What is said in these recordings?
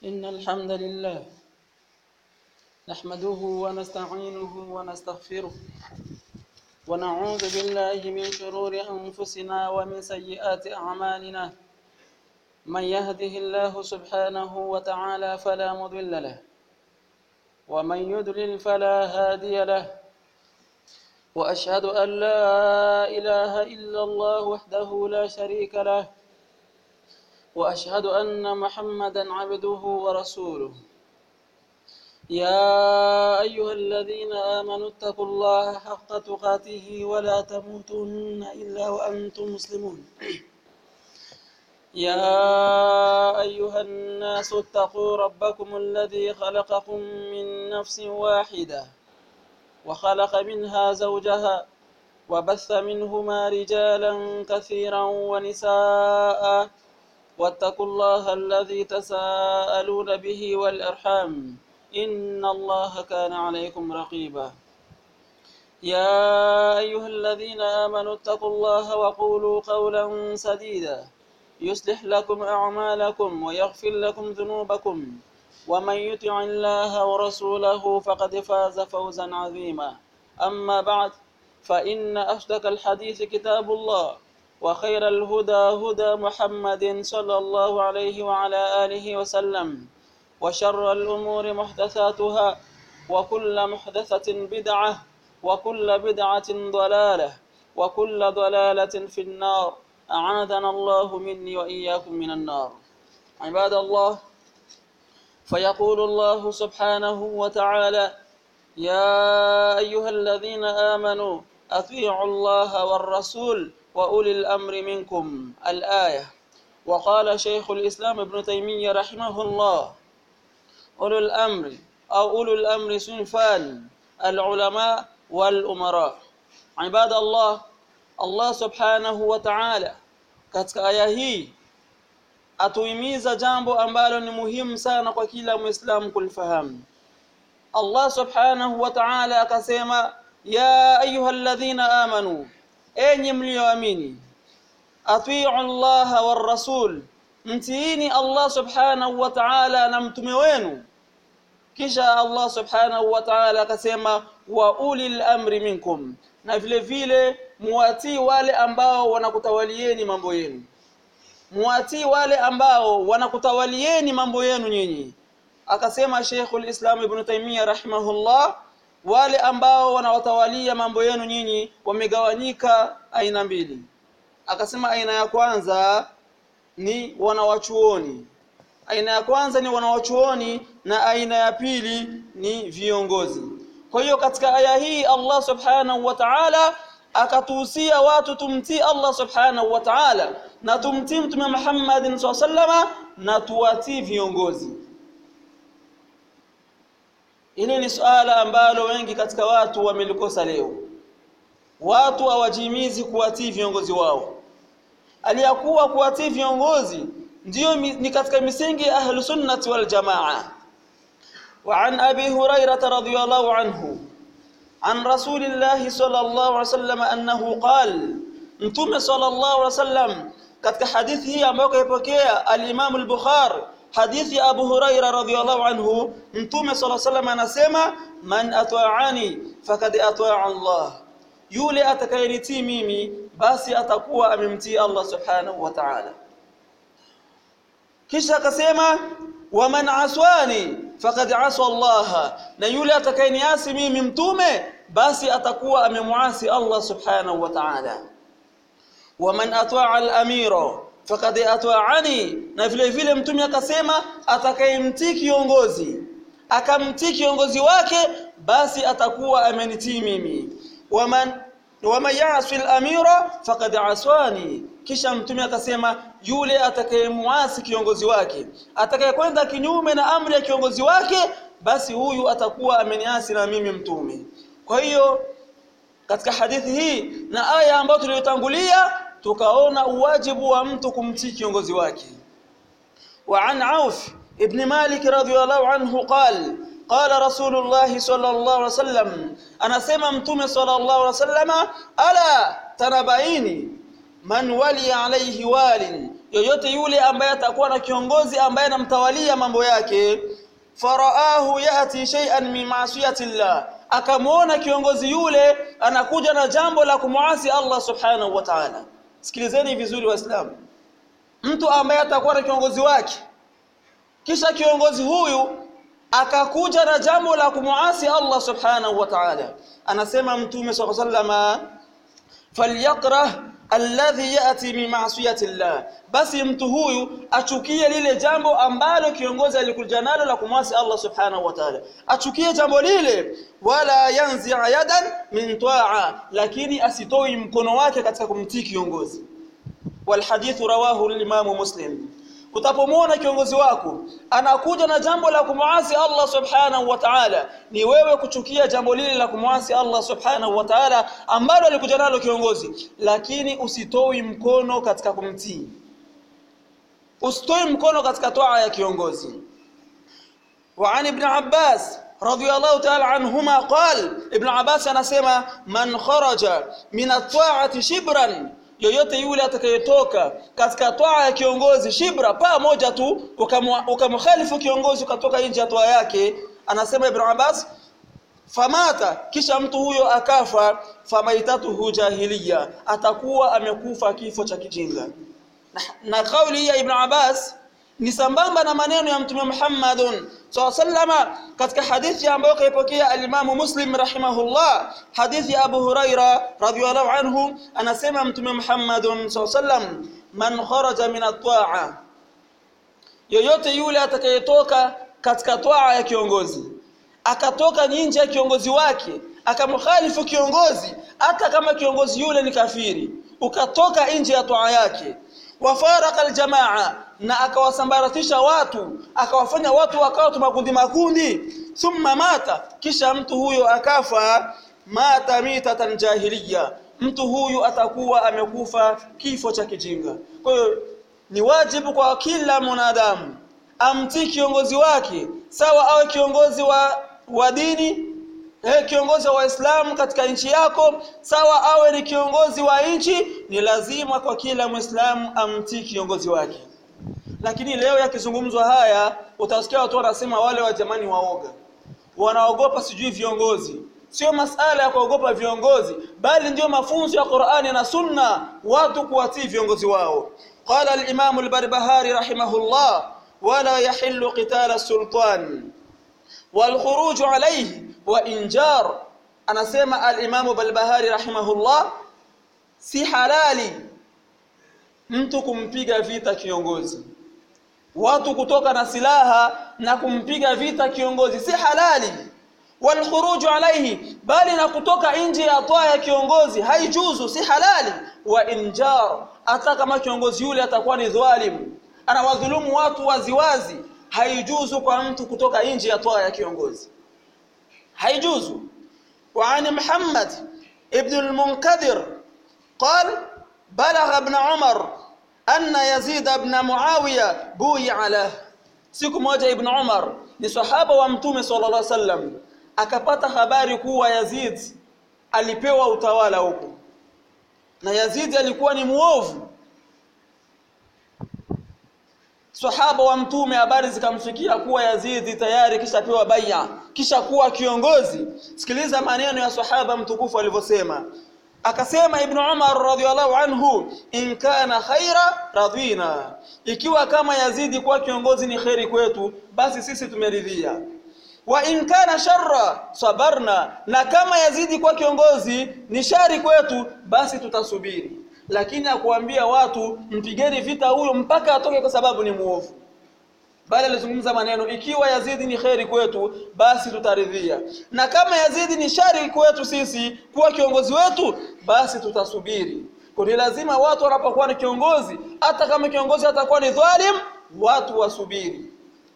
إن الحمد لله نحمده ونستعينه ونستغفره ونعوذ بالله من شرور أنفسنا ومن سيئات أعمالنا من يهده الله سبحانه وتعالى فلا مضل له ومن يضلل فلا هادي له وأشهد أن لا إله إلا الله وحده لا شريك له وأشهد أن محمدا عبده ورسوله يا أيها الذين آمنوا اتقوا الله حق تقاته ولا تموتن إلا وأنتم مسلمون يا أيها الناس اتقوا ربكم الذي خلقكم من نفس واحدة وخلق منها زوجها وبث منهما رجالا كثيرا ونساء واتقوا الله الذي تساءلون به والأرحام إن الله كان عليكم رقيبا يا أيها الذين آمنوا اتقوا الله وقولوا قولا سديدا يصلح لكم أعمالكم ويغفر لكم ذنوبكم ومن يطع الله ورسوله فقد فاز فوزا عظيما أما بعد فإن أصدق الحديث كتاب الله وخير الهدى هدى محمد صلى الله عليه وعلى آله وسلم وشر الأمور محدثاتها وكل محدثة بدعة وكل بدعة ضلالة وكل ضلالة في النار أعاذنا الله مني وإياكم من النار عباد الله فيقول الله سبحانه وتعالى يا أيها الذين آمنوا أطيعوا الله والرسول وأولي الأمر منكم الآية وقال شيخ الإسلام ابن تيمية رحمه الله أولو الأمر أو أولو الأمر صنفان العلماء والأمراء عباد الله Allah subhanahu wa ta'ala katika aya hii atuhimiza jambo ambalo ni muhimu sana kwa kila muislamu kulifahamu Allah subhanahu wa ta'ala akasema ya ayyuhalladhina amanu enyi mlioamini atiu Allah war rasul mtiini Allah subhanahu wa ta'ala na mtume wenu kisha Allah subhanahu wa ta'ala akasema wa ulil amri minkum na vile vile muwatii wale ambao wanakutawalieni mambo yenu muwatii wale ambao wanakutawalieni mambo yenu nyinyi akasema Sheikhul Islam Ibn Taymiyyah rahimahullah wale ambao wanawatawalia mambo yenu nyinyi wamegawanyika aina mbili akasema aina ya kwanza ni wanawachuoni aina ya kwanza ni wanawachuoni na aina ya pili ni viongozi kwa hiyo katika aya hii Allah subhanahu wa ta'ala akatuhusia watu tumtii Allah subhanahu wa ta'ala na tumtii mtume Muhammad sallama na tuwatii viongozi Hili ni suala ambalo wengi katika watu wamelikosa leo. Watu hawajimizi kuwatii viongozi wao. Aliyakuwa kuwatii viongozi ndiyo ni katika misingi ya ahlu sunnati wal jamaa. وعن أبي هريرة رضي الله عنه عن رسول الله صلى الله عليه وسلم أنه قال متوم صلى الله عليه وسلم katika hadithi hii ambayo kaipokea al-Imam al-Bukhari hadithi ya Abu Huraira radhiyallahu anhu mtume صلى الله عليه وسلم anasema man ata'ani faqad ata'a Allah yule atakayenitii mimi basi atakuwa amemtii Allah subhanahu wa ta'ala kisha akasema waman aswani faqad asa Allah na yule atakayeniasi mimi mtume basi atakuwa amemuasi Allah subhanahu wa ta'ala waman ata'a al-amira faqad ata'ani na vile vile mtume akasema atakayemtii kiongozi akamtii kiongozi wake basi atakuwa amenitii mimi waman waman ya'si al-amira faqad aswani kisha mtume akasema yule atakayemuasi kiongozi wake atakayekwenda kinyume na amri ya kiongozi wake basi huyu atakuwa ameniasi na mimi mtume kwa hiyo katika hadithi hii na aya ambayo tuliyotangulia tukaona uwajibu wa mtu kumtii kiongozi wake wa an auf ibn malik radhiyallahu anhu qala قال رسول الله صلى الله عليه وسلم anasema mtume صلى الله عليه وسلم ala tanabaini man wali alayhi walin yoyote yule ambaye atakuwa na kiongozi ambaye anamtawalia mambo yake faraahu yati shay'an min ma'siyati llah akamwona kiongozi yule anakuja na jambo la kumuasi Allah subhanahu wa ta'ala sikilizeni vizuri waislamu mtu ambaye atakuwa na kiongozi wake kisha kiongozi huyu akakuja na jambo la kumuasi Allah subhanahu wa ta'ala anasema mtume sallallahu alayhi wasallam falyakrah alladhi yati min ma'siyati llah basi mtu huyu achukie lile jambo ambalo kiongozi alikuja nalo la kumwasi Allah subhanahu wa ta'ala achukie jambo lile wala yanzi yadan min ta'a lakini asitoi mkono wake katika kumtii kiongozi والحديث رواه الإمام مسلم utapomwona kiongozi wako anakuja na jambo la kumwasi Allah subhanahu wa ta'ala ni wewe kuchukia jambo lile la kumwasi Allah subhanahu wa ta'ala ambalo alikuja nalo kiongozi lakini usitoi mkono katika kumtii usitoi mkono katika toa ya kiongozi وعن ابن عباس رضي الله تعالى عنهما قال ابن عباس anasema man kharaja min at-ta'ati shibran yoyote yule atakayetoka katika toa ya kiongozi shibra paa moja tu ukamkhalifu kiongozi ukatoka nje ya toa yake anasema ibn Abbas famata kisha mtu huyo akafa famaitatuhu jahiliya atakuwa amekufa kifo cha kijinga na, na kauli ya ibn Abbas ni sambamba na maneno ya mtume Muhammadun sallama katika hadithi ambayo kaipokea alimamu Muslim rahimahullah hadithi ya Abu Huraira radhiyallahu anhu anasema mtume Muhammadun sallam man kharaja min at-ta'a yoyote yule atakayetoka katika toa ya kiongozi akatoka nje ya kiongozi wake akamkhalifu kiongozi hata kama kiongozi yule ni kafiri ukatoka nje ya toa yake wafaraka aljamaa na akawasambaratisha watu akawafanya watu wakawa makundi makundi thumma mata kisha mtu huyo akafa mata mitatan jahiliya mtu huyu atakuwa amekufa kifo cha kijinga kwa hiyo ni wajibu kwa kila mwanadamu amtii kiongozi wake sawa awe kiongozi wa wa dini eh, kiongozi wa Waislamu katika nchi yako sawa awe ni kiongozi wa nchi ni lazima kwa kila Muislamu amtii kiongozi wake lakini leo yakizungumzwa haya utasikia watu wanasema wale wa jamani waoga wanaogopa sijui viongozi sio masala ya kuogopa viongozi bali ndio mafunzo ya Qur'ani na Sunna watu kuwatii viongozi wao qala al-imam al-barbahari rahimahullah wala yahillu qital as-sultan والخروج عليه وإنجار anasema al-Imam Balbahari rahimahullah si halali mtu kumpiga vita kiongozi watu kutoka na silaha na kumpiga vita kiongozi si halali walkhuruju alaihi bali na kutoka nje ya toa ya kiongozi haijuzu si halali wa injar hata kama kiongozi yule atakuwa ni dhalimu anawadhulumu watu waziwazi haijuzu kwa mtu kutoka nje ya toa ya kiongozi haijuzu وعن محمد ابن المنكدر قال بلغ ابن عمر أن يزيد بن معاوية بويع له siku moja ibn Umar ni sahaba wa mtume sallallahu alaihi wasallam akapata habari kuwa Yazid alipewa utawala huko na Yazid alikuwa ni muovu sahaba wa mtume habari zikamfikia kuwa Yazidi tayari kisha pewa bai'a kisha kuwa kiongozi sikiliza maneno ya sahaba mtukufu alivyosema akasema ibn Umar radhiallahu anhu in kana khaira radhina ikiwa kama Yazidi kuwa kiongozi ni khairi kwetu basi sisi tumeridhia wa in kana sharra sabarna na kama Yazidi kuwa kiongozi ni shari kwetu basi tutasubiri lakini akuambia watu mpigeni vita huyo mpaka atoke kwa sababu ni muovu bali alizungumza maneno ikiwa Yazidi ni kheri kwetu basi tutaridhia na kama Yazidi ni shari kwetu sisi kuwa kiongozi wetu basi tutasubiri kwa ni lazima watu wanapokuwa ni kiongozi hata kama kiongozi atakuwa ni dhalim watu wasubiri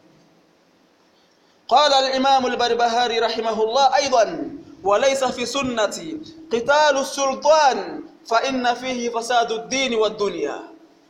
قال الإمام البربهاري رحمه الله أيضا وليس في سنة قتال السلطان فإن فيه فساد الدين والدنيا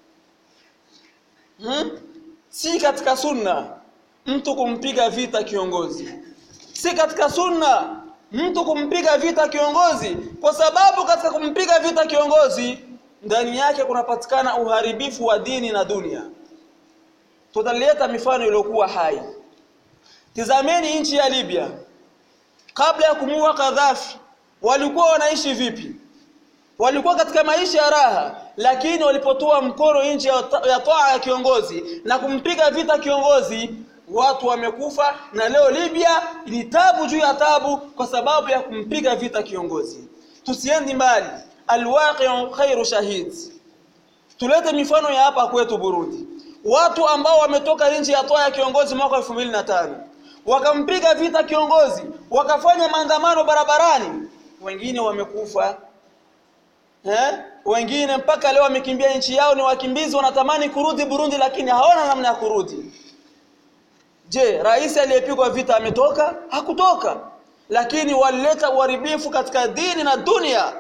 hmm? si katika sunna mtu kumpiga vita kiongozi si katika sunna mtu kumpiga vita kiongozi kwa sababu katika kumpiga vita kiongozi ndani yake kunapatikana uharibifu wa dini na dunia tutaleta mifano iliyokuwa hai tizameni nchi ya Libya kabla ya kumuua Gaddafi walikuwa wanaishi vipi walikuwa katika maisha ya raha lakini walipotoa mkono nje ya toa ya kiongozi na kumpiga vita kiongozi watu wamekufa na leo Libya ni tabu juu ya tabu kwa sababu ya kumpiga vita kiongozi tusiendi mbali alwaqi'u khairu shahid tulete mifano ya hapa kwetu Burundi watu ambao wametoka nje ya toa ya kiongozi mwaka 2005 wakampiga vita kiongozi wakafanya maandamano barabarani wengine wamekufa eh wengine mpaka leo wamekimbia nchi yao ni wakimbizi wanatamani kurudi Burundi lakini hawana namna ya kurudi je rais aliyepigwa vita ametoka hakutoka lakini walileta uharibifu katika dini na dunia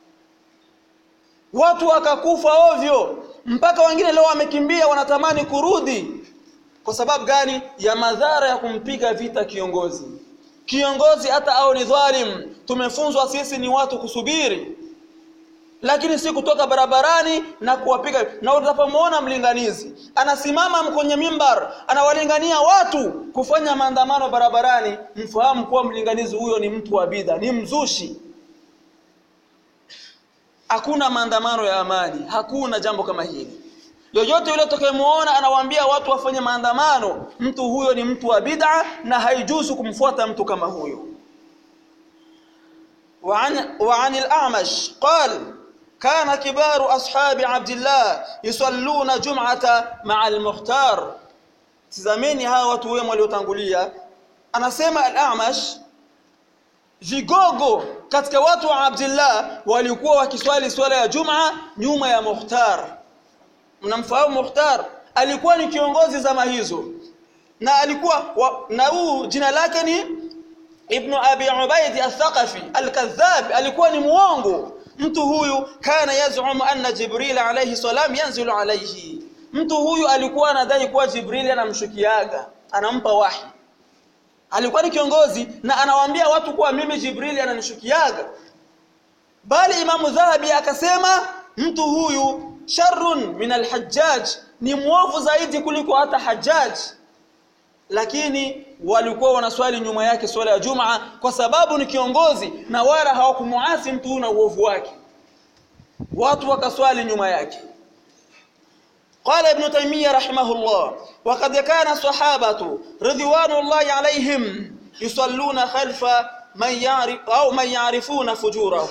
watu wakakufa ovyo mpaka wengine leo wamekimbia wanatamani kurudi kwa sababu gani ya madhara ya kumpiga vita kiongozi kiongozi hata au ni dhalim tumefunzwa sisi ni watu kusubiri lakini si kutoka barabarani na kuwapiga na utapomwona mlinganizi anasimama kwenye mimbar anawalingania watu kufanya maandamano barabarani mfahamu kuwa mlinganizi huyo ni mtu wa bidha ni mzushi hakuna maandamano ya amani hakuna jambo kama hili yoyote yule utakayemuona anawaambia watu wafanye maandamano mtu huyo ni mtu wa bid'a na haijuzu kumfuata mtu kama huyo وعن وعن الأعمش قال كان كبار أصحاب عبد الله يصلون جمعة مع المختار tizameni hawa watu wema waliotangulia anasema al-Amash vigogo katika watu wa Abdullah walikuwa wakiswali swala ya Juma nyuma ya Mukhtar mnamfahamu Mukhtar alikuwa ni kiongozi zama hizo na alikuwa wa, na huu jina lake ni Ibn Abi Ubaid al-Thaqafi al-Kadhab alikuwa ni muongo mtu huyu kana yazumu anna Jibril alayhi salam yanzilu alayhi mtu huyu alikuwa anadai kuwa Jibril anamshukiaga anampa wahi alikuwa ni kiongozi na anawaambia watu kuwa mimi Jibril ananishukiaga bali Imamu Dhahabi akasema mtu huyu sharrun min alhajjaj ni mwovu zaidi kuliko hata hajjaj lakini walikuwa wanaswali nyuma yake swala ya Jumaa kwa sababu ni kiongozi na wala hawakumuasi mtu huyu na uovu wake watu wakaswali nyuma yake قال ابن تيمية رحمه الله وقد كان الصحابة رضوان الله عليهم يصلون خلف من يعرف أو من يعرفون فجوره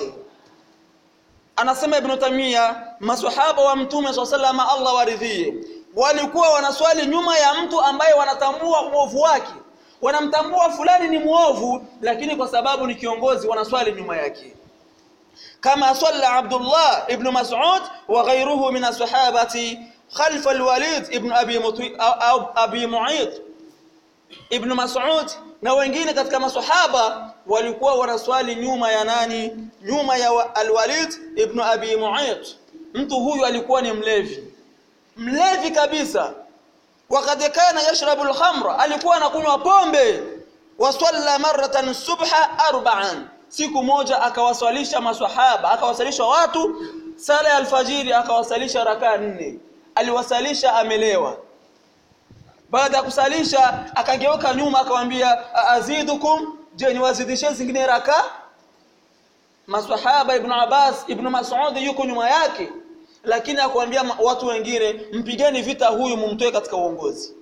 anasema ibn Tamia maswahaba wa mtume swalla Allah waridhie walikuwa wanaswali nyuma ya mtu ambaye wanatambua uovu wake wanamtambua fulani ni muovu lakini kwa sababu ni kiongozi wanaswali nyuma yake kama salla Abdullah ibn Mas'ud wa ghayruhu min as-sahabati khalfa al-Walid ibn Abi Muti au Abi Mu'ayth ibn Mas'ud na wengine katika maswahaba walikuwa wanaswali nyuma ya nani nyuma ya al-Walid ibn Abi Mu'ayth mtu huyu alikuwa ni mlevi mlevi kabisa wakati kana yashrabu al-khamra alikuwa anakunywa pombe wasalla maratan subha arba'an siku moja akawaswalisha maswahaba akawasalisha watu sala ya alfajiri akawasalisha rakaa nne aliwasalisha amelewa baada ya kusalisha akageuka nyuma akamwambia azidukum je niwazidishie zingine raka maswahaba ibn Abbas ibn Mas'ud yuko nyuma yake lakini akwambia watu wengine mpigeni vita huyu mumtoe katika uongozi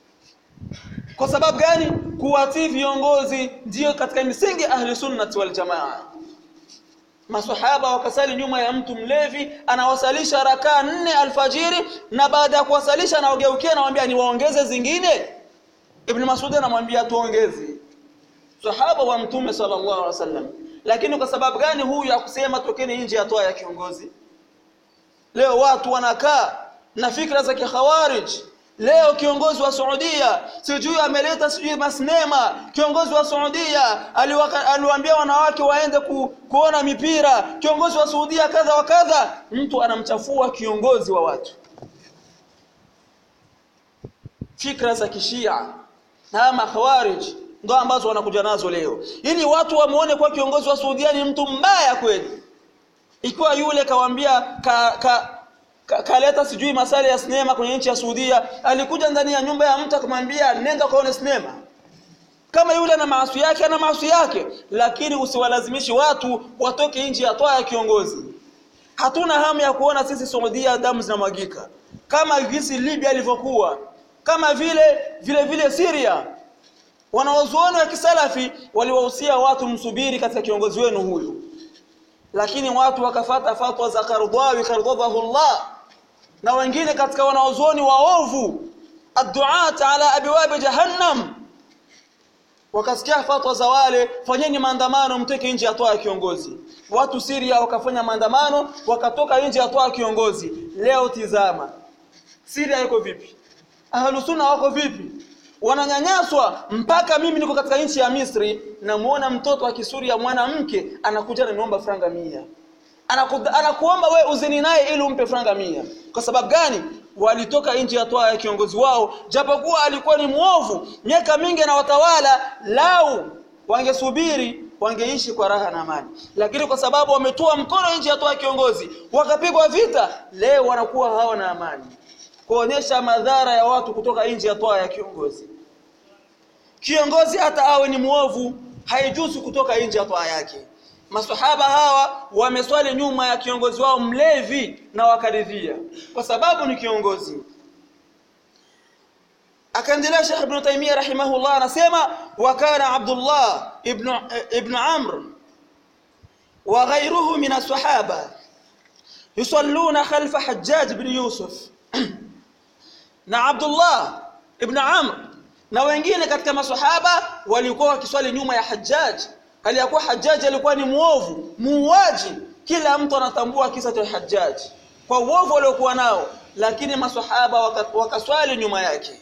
kwa sababu gani kuwatii viongozi ndio katika misingi ahli sunnati wal jamaa maswahaba wakasali nyuma ya mtu mlevi anawasalisha rakaa nne alfajiri na baada ya kuwasalisha anaogeukia anamwambia niwaongeze zingine ibn Mas'ud anamwambia tuongeze sahaba wa mtume sallallahu alaihi wasallam lakini kwa sababu gani huyu akusema tokeni nje ya toa ya kiongozi leo watu wanakaa na fikra za kikhawarij leo kiongozi wa Saudia sijui ameleta sijui masnema kiongozi wa Saudia aliwaambia wanawake waende ku, kuona mipira kiongozi wa Saudia kadha wa kadha mtu anamchafua kiongozi wa watu fikra za kishia na makhawarij ndo ambazo wanakuja nazo leo ili watu wamuone kwa kiongozi wa Saudia ni mtu mbaya kweli ikiwa yule kawambia ka, ka, ka, kaleta sijui masala ya sinema kwenye nchi ya Saudia alikuja ndani ya nyumba ya mtu akamwambia nenda kaone sinema kama yule ana maasi yake ana maasi yake lakini usiwalazimishi watu watoke nje ya toa ya kiongozi hatuna hamu ya kuona sisi Saudia damu zinamwagika kama gisi Libya ilivyokuwa kama vile vile vile Syria wanawazuoni wa kisalafi waliwahusia watu msubiri katika kiongozi wenu huyu lakini watu wakafata fatwa za Qardawi Qardadahu Allah na wengine katika wanawazuoni waovu adduat ala abwab jahannam wakasikia fatwa za wale fanyeni maandamano mteke nje ya toa ya kiongozi watu Syria wakafanya maandamano wakatoka nje ya toa ya kiongozi leo tizama Syria iko vipi ahlusunna wako vipi wananyanyaswa mpaka mimi niko katika nchi ya Misri namuona mtoto wa Kisuria mwanamke anakuja ananiomba franga mia Anaku, anakuomba we uzini naye ili umpe franga mia kwa sababu gani walitoka nje ya toa ya kiongozi wao japokuwa alikuwa ni mwovu miaka mingi na watawala lau wangesubiri wangeishi kwa raha na amani lakini kwa sababu wametoa mkono nje ya toa ya kiongozi wakapigwa vita leo wanakuwa hawana amani kuonyesha madhara ya watu kutoka nje ya toa ya kiongozi kiongozi hata awe ni mwovu haijuzu kutoka nje ya toa yake masahaba hawa wameswali nyuma ya kiongozi wao mlevi na wakaridhia kwa sababu ni kiongozi akaendelea Sheikh Ibn Taymiyyah rahimahullah anasema wa kana Abdullah ibn ibn Amr wa ghayruhu min as-sahaba yusalluna khalfa Hajjaj ibn Yusuf na Abdullah ibn Amr na wengine katika masahaba walikuwa wakiswali nyuma ya Hajjaj aliyakuwa Hajjaj alikuwa ni muovu muuaji kila mtu anatambua kisa cha Hajjaj kwa uovu aliokuwa nao lakini masahaba wakaswali nyuma yake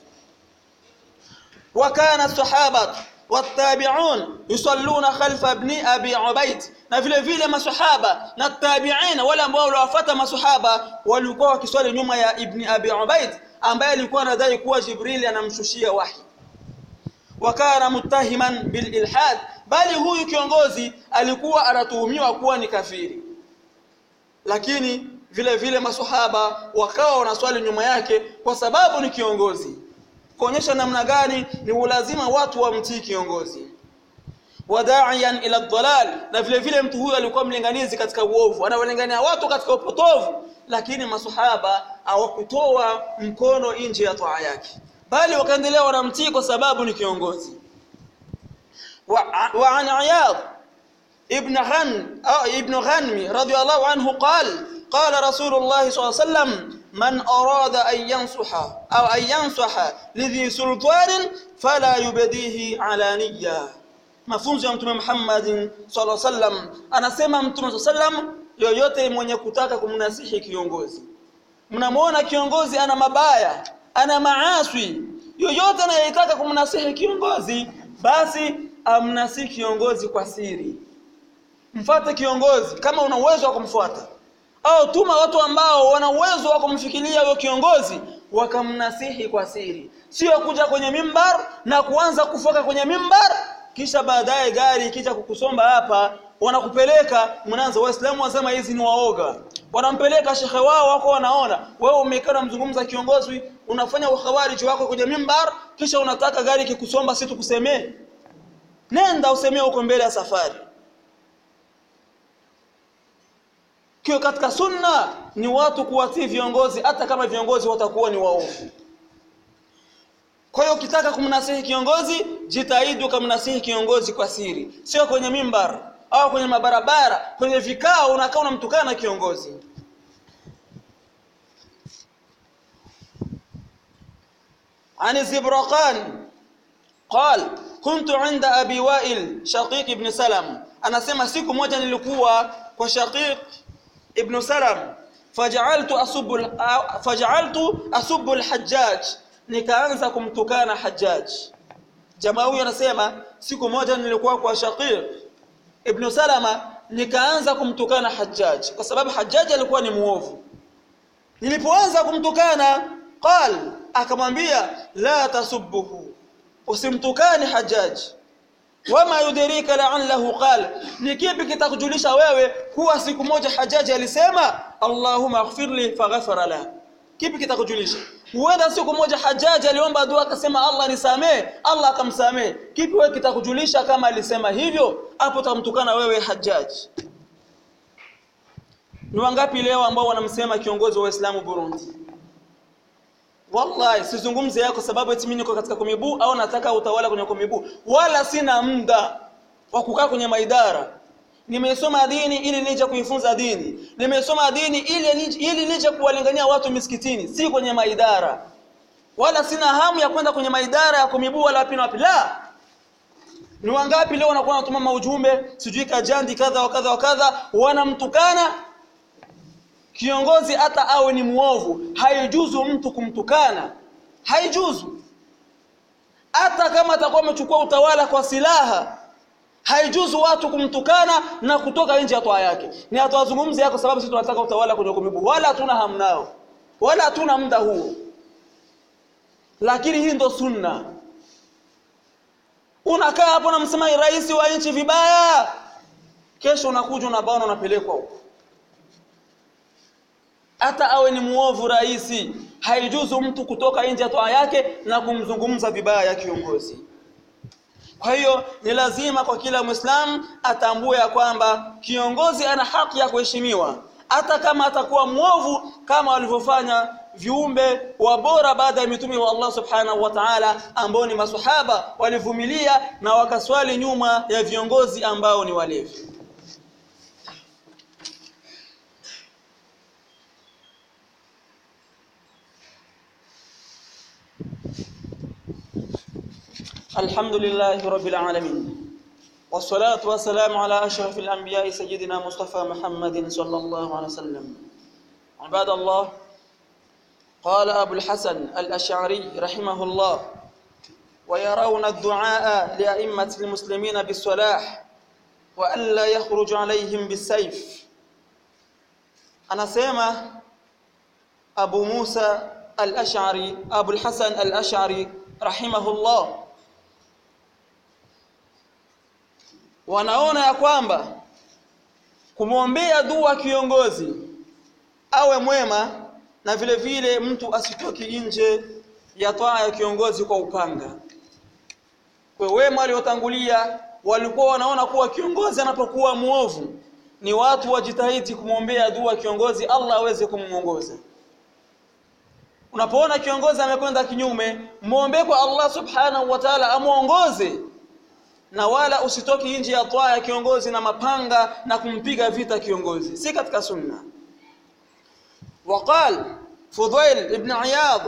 وكان الصحابه والتابعون يصلون خلف ابن ابي عبيد na vile vile masahaba na tabi'in wale ambao waliwafuata masahaba walikuwa wakiswali nyuma ya ibn abi ubaid ambaye alikuwa anadai kuwa jibril anamshushia wahi wakana muttahiman bil ilhad bali huyu kiongozi alikuwa anatuhumiwa kuwa ni kafiri lakini vile vile masahaba wakawa wanaswali nyuma yake kwa sababu ni kiongozi kuonyesha namna gani ni ulazima watu wamtii kiongozi wadaiyan ila dhalal na vile vile mtu huyu alikuwa mlinganizi katika uovu anawalingania watu katika upotovu lakini masahaba hawakutoa mkono nje ya toa yake bali wakaendelea wanamtii kwa sababu ni kiongozi wa, wa an iyad ibn ghan ibn ghanmi radiyallahu anhu qala قال رسول الله صلى الله عليه وسلم من أراد أن ينصح أو أن ينصح لذي سلطان فلا يبديه علانية mafunzo ya mtume Muhammad sallallahu alaihi wasallam anasema mtume sallam yoyote mwenye kutaka kumnasihi kiongozi mnamwona kiongozi ana mabaya ana maaswi yoyote anayetaka kumnasihi kiongozi basi amnasihi kiongozi kwa siri mfuate kiongozi kama una uwezo wa kumfuata au tuma watu ambao wana uwezo wa kumfikiria huyo kiongozi wakamnasihi kwa siri sio kuja kwenye mimbar na kuanza kufoka kwenye mimbar kisha baadaye gari ikija kukusomba hapa wanakupeleka mnaanza waislamu wasema hizi ni waoga wanampeleka shekhe wao wako wanaona wewe umekaa unamzungumza kiongozi unafanya ukhawariji wako kwenye mimbar kisha unataka gari kikusomba si tukusemee nenda usemee uko mbele ya safari Kio katika sunna ni watu kuwatii viongozi hata kama viongozi watakuwa ni waovu. Kwa hiyo ukitaka kumnasihi kiongozi, jitahidi ukamnasihi kiongozi kwa siri, sio kwenye mimbar au kwenye mabarabara, kwenye vikao unakaa unamtukana kiongozi. عن الزبرقان قال كنت عند أبي وائل شقيق بن سلم أنا سمع siku moja nilikuwa kwa Shaqiq ibn Salam faj'altu asubbu faj'altu asubbu al-Hajjaj nikaanza kumtukana Hajjaj jamaa huyu anasema siku moja nilikuwa kwa Shaqiq ibn Salama nikaanza kumtukana Hajjaj kwa sababu Hajjaj alikuwa ni muovu nilipoanza kumtukana qal akamwambia la tasubbuhu usimtukane Hajjaj wama yudrika la'allahu qala ni kipi kitakujulisha wewe kuwa siku moja hajaji alisema allahumma ighfirli faghfara la kipi kitakujulisha huenda siku moja hajaji aliomba dua akasema Allah nisamee Allah akamsamee kipi wewe kitakujulisha kama alisema hivyo hapo utamtukana wewe hajaji ni wangapi leo ambao wanamsema kiongozi wa Uislamu Burundi Wallahi sizungumze yako sababu eti mimi niko katika komibu au nataka utawala kwenye komibu wala sina muda wa kukaa kwenye maidara nimesoma dini ili nije kuifunza dini nimesoma dini ili nije, ili nije kuwalingania watu misikitini si kwenye maidara wala sina hamu ya kwenda kwenye maidara ya komibu wala wapi na wapi la ni wangapi leo wanakuwa wanatuma maujumbe sijui kajandi kadha wa kadha wa kadha wanamtukana kiongozi hata awe ni muovu haijuzu mtu kumtukana haijuzu hata kama atakuwa amechukua utawala kwa silaha haijuzu watu kumtukana na kutoka nje ya toa yake ni hatuwazungumzi yako sababu sisi tunataka utawala kwenye kumibu wala hatuna hamu nao wala hatuna muda huo lakini hii ndo sunna unakaa hapo na msema rais wa nchi vibaya kesho unakuja unabaona unapelekwa huko hata awe ni muovu raisi haijuzu mtu kutoka nje ya toa yake na kumzungumza vibaya ya kiongozi kwa hiyo ni lazima kwa kila Muislamu atambue ya kwamba kiongozi ana haki ya kuheshimiwa hata kama atakuwa mwovu kama walivyofanya viumbe wa bora baada ya mitume wa Allah subhanahu wa ta'ala ambao ni maswahaba walivumilia na wakaswali nyuma ya viongozi ambao ni walevi الحمد لله رب العالمين والصلاة والسلام على أشرف الأنبياء سيدنا مصطفى محمد صلى الله عليه وسلم عباد الله قال أبو الحسن الأشعري رحمه الله ويرون الدعاء لأئمة المسلمين بالصلاح وألا يخرج عليهم بالسيف أنا سيما أبو موسى الأشعري أبو الحسن الأشعري رحمه الله wanaona ya kwamba kumwombea dua kiongozi awe mwema na vile vile mtu asitoki nje ya toa ya kiongozi kwa upanga kwa wema waliotangulia walikuwa wanaona kuwa kiongozi anapokuwa muovu ni watu wajitahidi kumwombea dua kiongozi Allah aweze kumuongoza unapoona kiongozi amekwenda kinyume muombe kwa Allah subhanahu wa ta'ala amuongoze na wala usitoki nje ya toa ya kiongozi na mapanga na kumpiga vita kiongozi si katika sunna وقال فضيل ابن عياض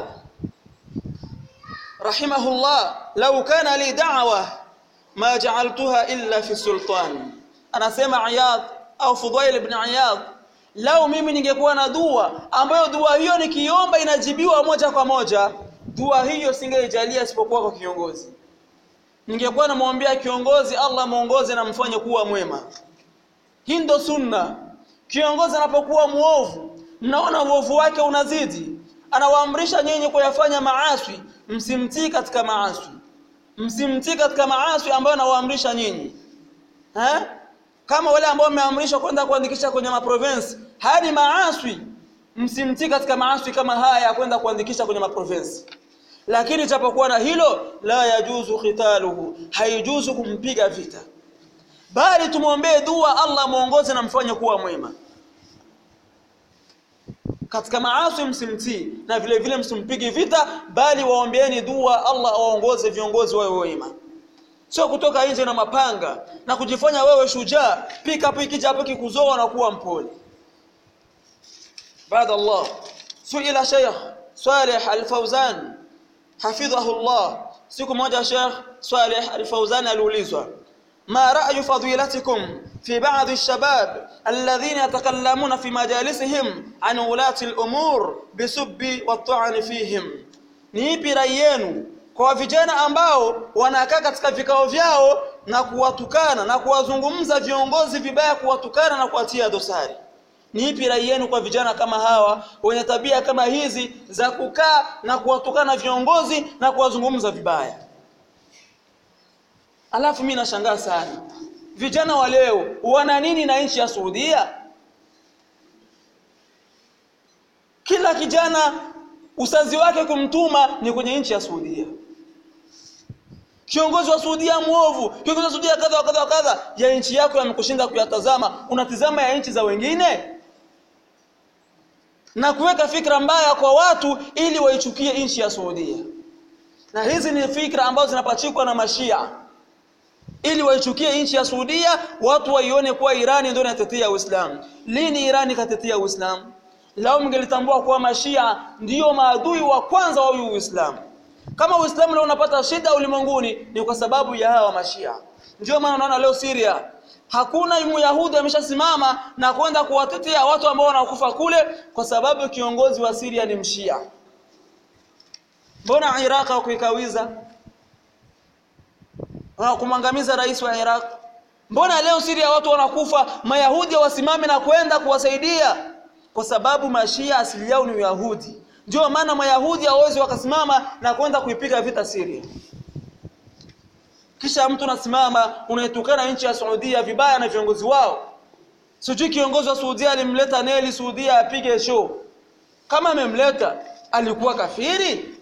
رحمه الله لو كان لي دعوة ما جعلتها إلا في السلطان أنا سمع عياض أو فضيل ابن عياض lau mimi ningekuwa na dua ambayo dua hiyo nikiomba inajibiwa moja kwa moja dua hiyo singeijalia isipokuwa kwa kiongozi ningekuwa namwombea kiongozi Allah muongoze na mfanye kuwa mwema hii ndo sunna kiongozi anapokuwa muovu mnaona uovu wake unazidi anawaamrisha nyinyi kuyafanya maaswi msimtii katika maaswi msimtii katika maaswi ambayo anawaamrisha nyinyi eh kama wale ambao wameamrishwa kwenda kuandikisha kwenye maprovince hadi maaswi msimtii katika maaswi kama haya ya kwenda kuandikisha kwenye maprovince lakini japokuwa na hilo la yajuzu khitaluhu haijuzu kumpiga vita bali tumwombee dua Allah muongoze na mfanye kuwa mwema katika maasi msimtii na vile vile msimpigi vita bali waombeeni dua Allah awaongoze viongozi wawe wema sio kutoka nje na mapanga na kujifanya wewe shujaa pika piki hapo kikuzoa na kuwa mpole baada Allah suila Sheikh Saleh Al-Fauzan hafidhahu Allah siku moja Sheikh Saleh Al-Fauzan aliulizwa ما رأي فضيلتكم في بعض الشباب الذين يتكلمون في مجالسهم عن ولاة الأمور بسب والطعن فيهم ni ipi rai yenu kwa vijana ambao wanakaa katika vikao vyao na kuwatukana na kuwazungumza viongozi vibaya kuwatukana na kuwatia dosari ni ipi rai yenu kwa vijana kama hawa wenye tabia kama hizi za kukaa na kuwatukana viongozi na kuwazungumza vibaya alafu mimi nashangaa sana vijana wa leo wana nini na nchi ya Saudia kila kijana usazi wake kumtuma ni kwenye nchi ya Saudia kiongozi wa Saudia muovu kiongozi wa Saudia kadha wa kadha wa kadha ya nchi yako yamekushinda kuyatazama unatizama ya nchi za wengine na kuweka fikra mbaya kwa watu ili waichukie nchi ya Saudia na hizi ni fikra ambazo zinapachikwa na mashia ili waichukie nchi ya Saudia watu waione kuwa Irani ndio inatetea Uislamu lini Irani katetea Uislamu lao mngelitambua kuwa mashia ndiyo maadui wa kwanza wa Uislamu kama Uislamu leo unapata shida ulimwenguni ni kwa sababu ya hawa mashia ndio maana unaona leo Syria hakuna Myahudi ameshasimama na kwenda kuwatetea watu ambao wanakufa kule kwa sababu kiongozi wa Syria ni mshia mbona Iraq hakuikawiza kumwangamiza rais wa Iraq mbona leo Syria watu wanakufa mayahudi wasimame na kwenda kuwasaidia kwa sababu mashia asili yao ni Uyahudi ndio maana mayahudi hawezi wakasimama na kwenda kuipiga vita Syria kisha mtu unasimama unaitukana nchi ya Saudia vibaya na viongozi wao sijui kiongozi wa Saudia alimleta Neli Saudia apige show kama amemleta alikuwa kafiri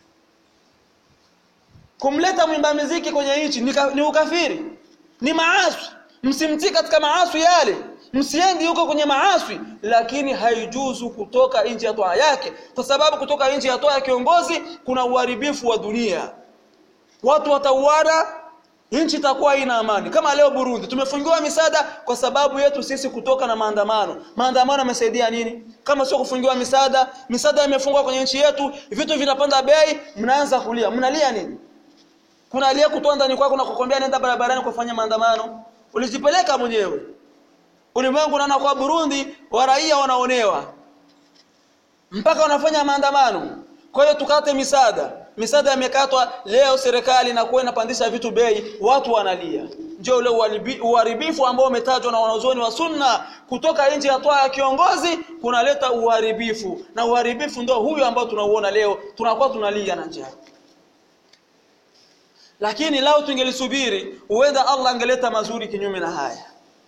kumleta mwimba muziki kwenye nchi ni, ni ukafiri ni maasi msimtii katika maasi yale msiendi huko kwenye maasi lakini haijuzu kutoka nje ya toa yake kwa sababu kutoka nje ya toa ya kiongozi kuna uharibifu wa dunia watu watauana nchi itakuwa ina amani kama leo Burundi tumefungiwa misaada kwa sababu yetu sisi kutoka na maandamano maandamano yamesaidia nini kama sio kufungiwa misaada misaada imefungwa kwenye nchi yetu vitu vinapanda bei mnaanza kulia mnalia nini kuna aliye kutoa ndani kwako na kukwambia nenda barabarani kufanya maandamano ulijipeleka mwenyewe ulimwengu unaona kwa Burundi wa raia wanaonewa mpaka wanafanya maandamano kwa hiyo tukate misaada misaada imekatwa leo serikali inakuwa inapandisha vitu bei watu wanalia ndio ule uharibifu ambao umetajwa na wanazuoni wa sunna kutoka nje ya toa ya kiongozi kunaleta uharibifu na uharibifu ndio huyu ambao tunauona leo tunakuwa tunalia na njaa lakini lao tungelisubiri huenda Allah angeleta mazuri kinyume na haya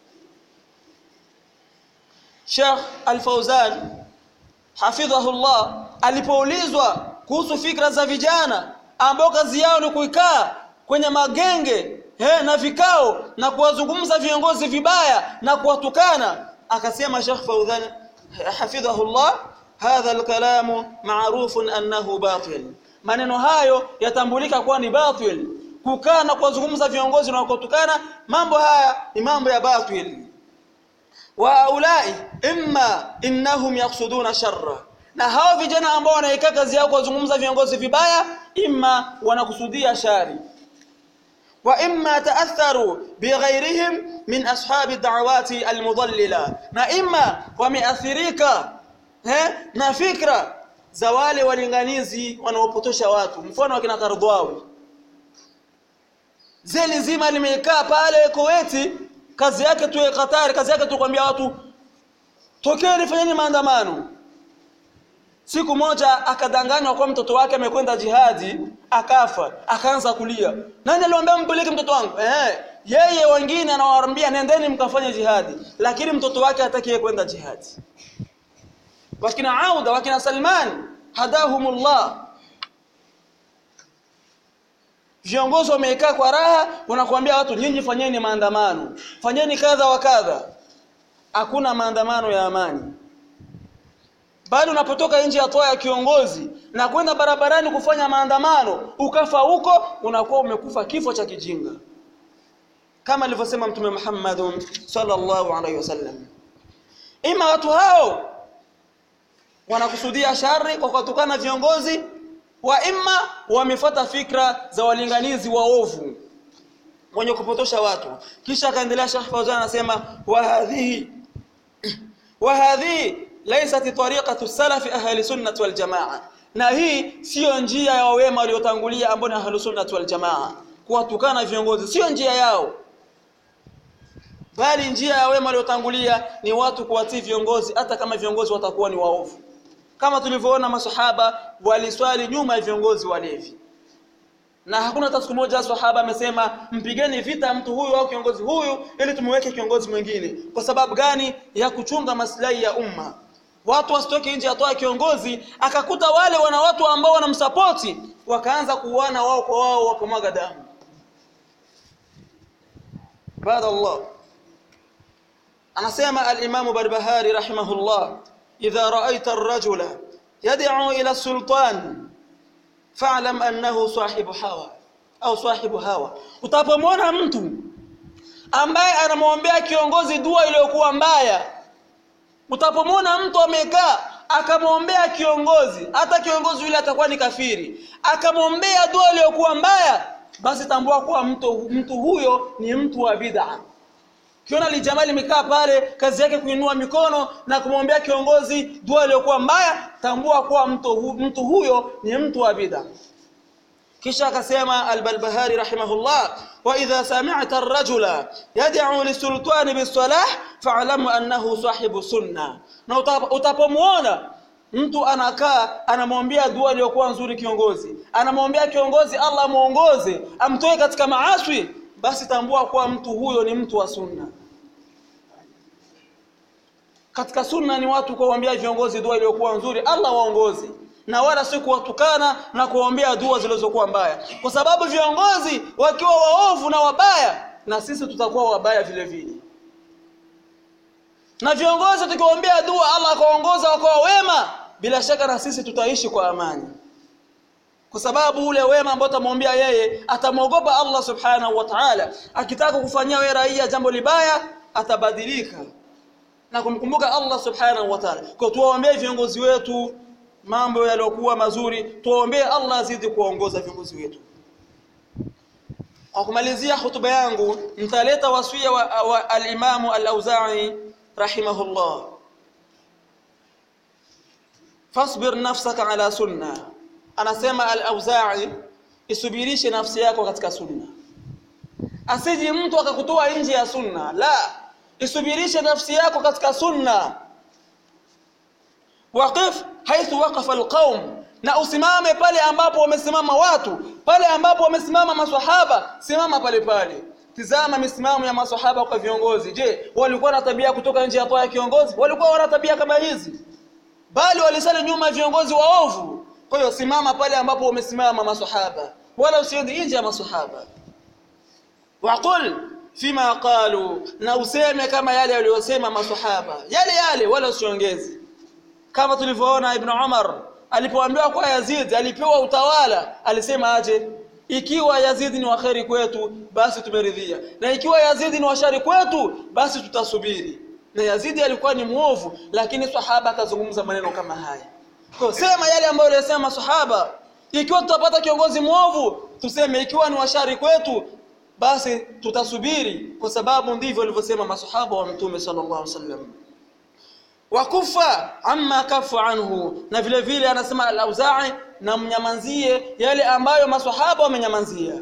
Sheikh Al-Fauzan hafidhahullah alipoulizwa kuhusu fikra za vijana ambao kazi yao ni kuikaa kwenye magenge he, na vikao na kuwazungumza viongozi vibaya na kuwatukana akasema Sheikh Fauzan hafidhahullah hadha al-kalamu ma'rufun annahu batil maneno hayo yatambulika kuwa ni batil kukaa na kuwazungumza viongozi na kutukana mambo haya ni mambo ya batil wa ulai imma innahum yaqsuduna sharra na hao vijana ambao wanaikaa kazi yao kuwazungumza viongozi vibaya imma wanakusudia shari wa imma taatharu bighairihim min ashabi da'awati almudallila na imma wameathirika eh na fikra za wale walinganizi wanaopotosha watu mfano wakina Kardwawi zeli zima limekaa pale Kuwaiti kazi yake tu Qatar kazi yake tu kuambia watu tokeni fanyeni maandamano siku moja akadanganywa kwa mtoto wake amekwenda jihadi akafa akaanza kulia nani aliwaambia mpeleke mtoto wangu eh yeye wengine anawaambia nendeni mkafanye jihadi lakini mtoto wake hataki kwenda jihadi wakina Auda wakina Salman hadahumullah viongozi wamekaa kwa raha wanakuambia watu nyinyi fanyeni maandamano fanyeni kadha wa kadha hakuna maandamano ya amani bali unapotoka nje ya toa ya kiongozi na kwenda barabarani kufanya maandamano ukafa huko unakuwa umekufa kifo cha kijinga kama alivyosema mtume Muhammad sallallahu alaihi wasallam ima watu hao wanakusudia shari kwa kutukana viongozi wa imma wamefuata fikra za walinganizi waovu wenye kupotosha watu kisha akaendelea Sheikh Fawzan anasema wa hadhihi wa hadhihi laysat tariqatu salafi ahli sunnah wal jamaa na hii sio njia ya wema waliotangulia ambao ni ahli sunnah wal jamaa kuwatukana viongozi sio njia yao bali njia ya wema waliotangulia ni watu kuwatii viongozi hata kama viongozi watakuwa ni waovu kama tulivyoona masahaba waliswali nyuma ya viongozi walevi na hakuna hata siku moja sahaba amesema mpigeni vita mtu huyu au kiongozi huyu ili tumweke kiongozi mwingine kwa sababu gani ya kuchunga maslahi ya umma watu wasitoke nje atoa kiongozi akakuta wale wana watu ambao wanamsapoti wakaanza kuuana wao kwa wao wakamwaga damu baada Allah anasema al-Imam Barbahari rahimahullah idha ra'aita ar-rajula yad'u ila sultan fa'lam annahu sahibu hawa au sahibu hawa utapomwona mtu ambaye anamwombea kiongozi dua iliyokuwa mbaya utapomwona mtu amekaa akamwombea kiongozi hata kiongozi yule atakuwa ni kafiri akamwombea dua iliyokuwa mbaya basi tambua kuwa mtu, mtu huyo ni mtu wa bid'a kiona lijamali limekaa pale kazi yake kuinua mikono na kumwombea kiongozi dua iliyokuwa mbaya tambua kuwa mtu, hu, mtu huyo ni mtu wa bid'a kisha akasema al-Balbahari rahimahullah wa idha sami'ta ar-rajula yad'u lisultani bis-salah fa'lamu annahu sahibu sunna na utapomwona mtu anakaa anamwombea dua iliyokuwa nzuri kiongozi anamwombea kiongozi Allah muongoze amtoe katika maaswi basi tambua kuwa mtu huyo ni mtu wa sunna katika sunna ni watu kuombea viongozi dua iliyokuwa nzuri Allah waongoze na wala si kuwatukana na kuombea dua zilizokuwa mbaya kwa sababu viongozi wakiwa waovu na wabaya na sisi tutakuwa wabaya vile vile na viongozi tukiombea dua Allah akaongoza wakawa wema bila shaka na sisi tutaishi kwa amani kwa sababu ule wema ambao utamwombea yeye atamwogopa Allah subhanahu wa ta'ala akitaka kufanyia wewe raia jambo libaya atabadilika na kumkumbuka Allah subhanahu wa ta'ala kwa tuwaombee viongozi wetu mambo yaliyokuwa mazuri tuombee Allah azidi kuongoza viongozi wetu kwa kumalizia hutuba yangu nitaleta wasia wa, wa al-Imam al-Auza'i rahimahullah fasbir nafsaka ala sunna anasema al-Auza'i isubirishe nafsi yako katika sunna asiji mtu akakutoa nje ya sunna la isubirishe nafsi yako katika sunna waqif haithu waqafa alqaum na usimame pale ambapo wamesimama watu pale ambapo wamesimama maswahaba simama pale pale tizama misimamo ya maswahaba kwa viongozi je walikuwa na tabia kutoka nje ya toa ya kiongozi walikuwa wana tabia kama hizi bali walisali nyuma viongozi waovu kwa hiyo simama pale ambapo wamesimama maswahaba wala usiende nje ya maswahaba waqul fima qalu na useme kama yale waliyosema maswahaba yale yale wala usiongeze kama tulivyoona Ibn Umar alipoambiwa kwa Yazid alipewa utawala alisema aje ikiwa Yazid ni waheri kwetu basi tumeridhia na ikiwa Yazid ni washari kwetu basi tutasubiri na Yazid alikuwa ni muovu lakini sahaba akazungumza maneno kama haya kwa sema yale ambayo alisema sahaba ikiwa tutapata kiongozi muovu tuseme ikiwa ni washari kwetu basi tutasubiri kwa sababu ndivyo walivyosema masahaba wa mtume sallallahu alaihi wasallam wakufa amma kafu anhu na vile vile anasema al-Auza'i na mnyamanzie yale ambayo maswahaba wamenyamanzia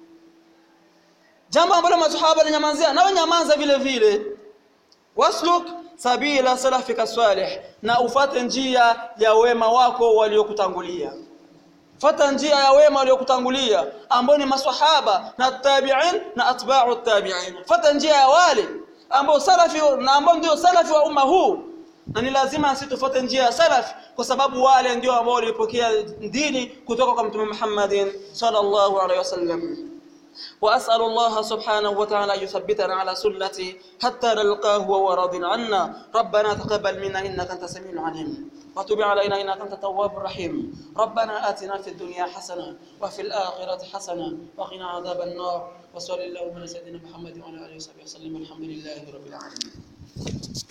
jambo ambalo maswahaba walinyamazia na wenyamanza vile vile wasluk sabila salafika salih na ufate njia ya wema wako waliokutangulia fata njia ya wema waliokutangulia ambao ni maswahaba na tabi'in na atba'u tabi'in fata njia ya wale ambao salafi na ambao ndio salafi wa umma huu na ni lazima sisi tufuate njia ya salaf kwa sababu wale ndio ambao walipokea dini kutoka kwa mtume Muhammadin sallallahu alaihi wasallam وأسأل الله سبحانه وتعالى أن يثبتنا على سنته حتى نلقاه وهو راض عنا ربنا تقبل منا إنك أنت السميع العليم وتب علينا إنك أنت التواب الرحيم ربنا آتنا في الدنيا حسنة وفي الآخرة حسنة وقنا عذاب النار وصلى الله على سيدنا محمد وعلى آله وصحبه وسلم الحمد لله رب العالمين